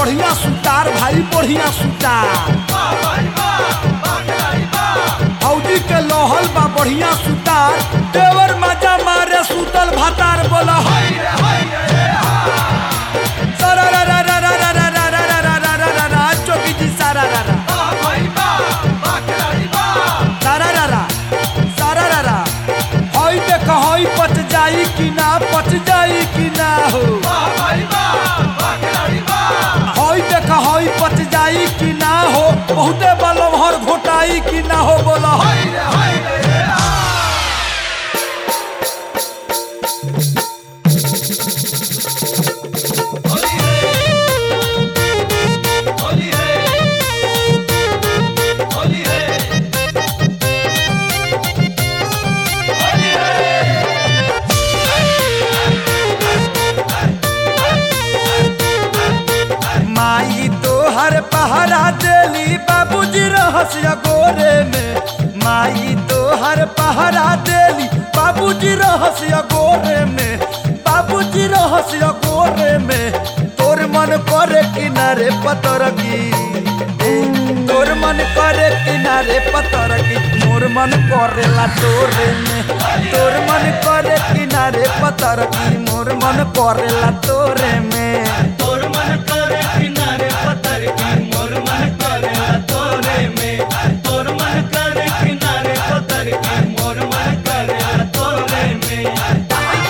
बढ़िया सुतार भाई बढ़िया सुतार फौजी के लोहल बा बढ़िया सुतार देवर मजा मारे सुतल भातार बोला सारा रा रा रा रा रा रा रा रा रा रा रा रा रा चौकी जी सारा रा रा सारा रा रा सारा रा रा हई देख हई पच जाई कि ना पच जाई कि ना हो हई देख हई पच जाई कि ना हो बहुते बलम हर घोटाई कि ना हो बोला माई तो हर पहरा देली बाबूजी रहस्य गोरे में माई तो हर पहरा देली बाबूजी रहस्य गोरे में बाबूजी रहस्य गोरे में तोर मन करे किनारे पतर की तोर मन करे किनारे पतर की मोर मन करेला तोरे में तोर मन करे किनारे पतर की मोर मन करेला तोरे में तोर मन करे किनारे पत्थर की मोर मन करे तोरे में तोर मन करे किनारे पत्थर की मोर मन करे तोरे में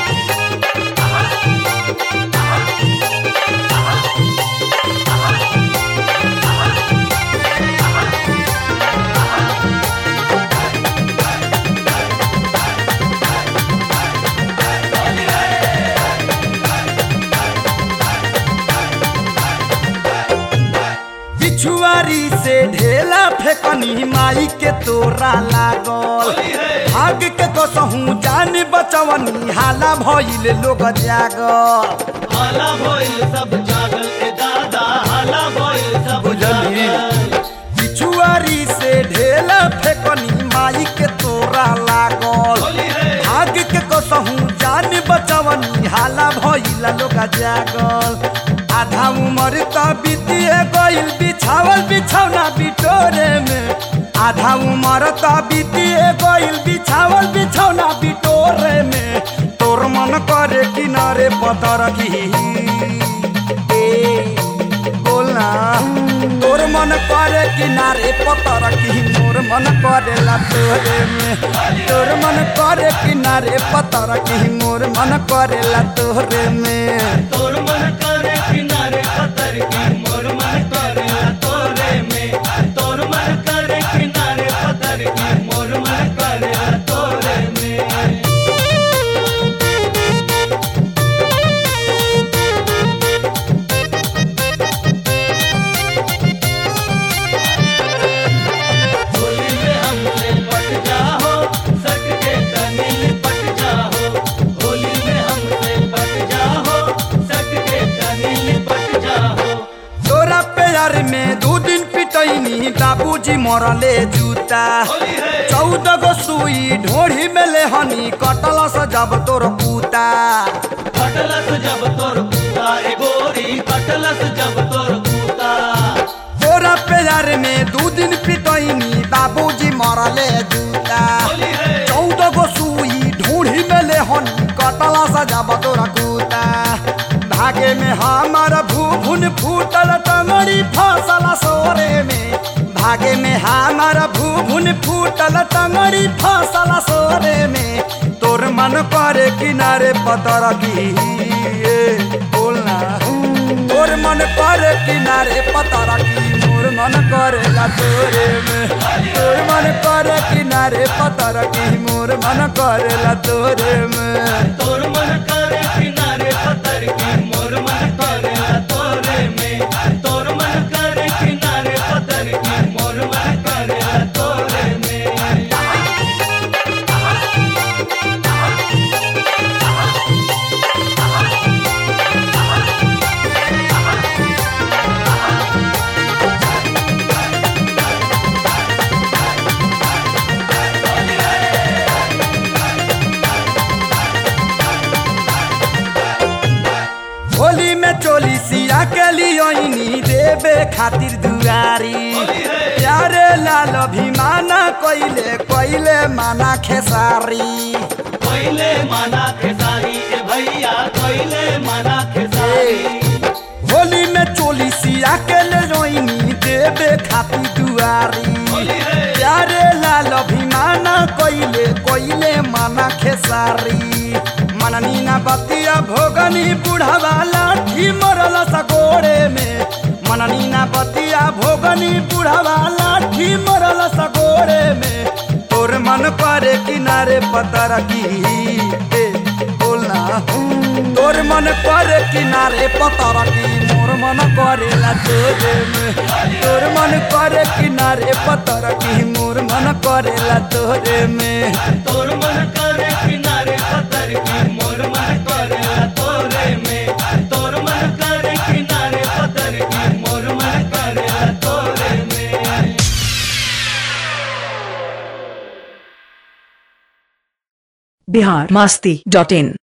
बिछुआरी से ढेला फेकनी माई के तोरा लागल भाग के कसहूँ जान बचवनी हाला भइल लोग जागल हाला भइल सब जागल ए दादा हाला भइल सब बुझली जागल बिछुआरी से ढेला फेकनी माई के तोरा लागल होली है भाग के कसहूँ जान बचवनी हाला भइल लोग जागल आधा उम्र त बीतिए गइल बिछावल बिछौना बिटोरे में आधा उम्र त बीतिए गइल बिछावल बिछौना बिटोरे में तोर मन करे किनारे पतर की ए बोलना तोर मन करे किनारे पतर की मोर मन करेला तोरे में तोर मन करे किनारे पतर की मोर मन करेला तोरे में तोर मन करे किनारे पत्थर की मोर मन करे तोरे में तोर मन करे किनारे पत्थर की मोर मन करे तोरे में होली में हमसे पट जाओ सट के तनी लिपट जाओ होली में हमसे पट जाओ सट के तनी लिपट जाओ तोरा प्यार में दू दिन पिटैनी बाबूजी मरले जूता होली है चौदह गो सुई ढोढ़ी में ले हनी कटल से जब तोर पूता कटलस जब तोर पूता ए गोरी कटलस जब तोर पूता तोरा प्यार में दू दिन पिटैनी बाबूजी मरले जूता होली है चौदह गो सुई ढूढ़ी में ले हनी कटल से जब तोर कूता भागे में हमार भूभुन फूटल टंगड़ी फसल सोरे में भागे में हमार भूभुन फूटल टंगड़ी फसल सोरे में तोर मन करे किनारे पतर की ए, बोलना तोर मन करे किनारे पतर की मोर मन करेला तोरे में तोर मन करे किनारे पतर की मोर मन करेला तोरे में तोर मन करे किनारे पत्थर की मोर मन करे तोरे में तोर मन करे किनारे पत्थर की मोर मन करे तोरे में होली में चोली सिया के लियोनी दे देवे खातिर दुआरी होली है। प्यारे लाल अभिमाना कोइले कोइले माना खेसारी कोइले माना खेसारी ए भैया कोइले माना खेसारी होली में चोली सिया के ले रोइनी देवे खातिर दुआरी होली है। प्यारे लाल अभिमाना कोइले कोइले माना खेसारी मननी ना बतिया भोगनी बुढ़ावा लाठी मरल सगोड़े में मननी ना बतिया भोगनी बुढ़ावा लाठी मरल सगोड़े में तोर मन करे किनारे पतर की ए, बोलना तोर मन करे किनारे पतर की मोर मन करेला तोरे में तोर मन करे किनारे पतर की मोर मन करेला तोरे में तोर मन करे किनारे पत्थर की मोर मन करे तोरे में तोर मन करे किनारे पत्थर की मोर मन करे तोरे में बिहार मस्ती डॉट इन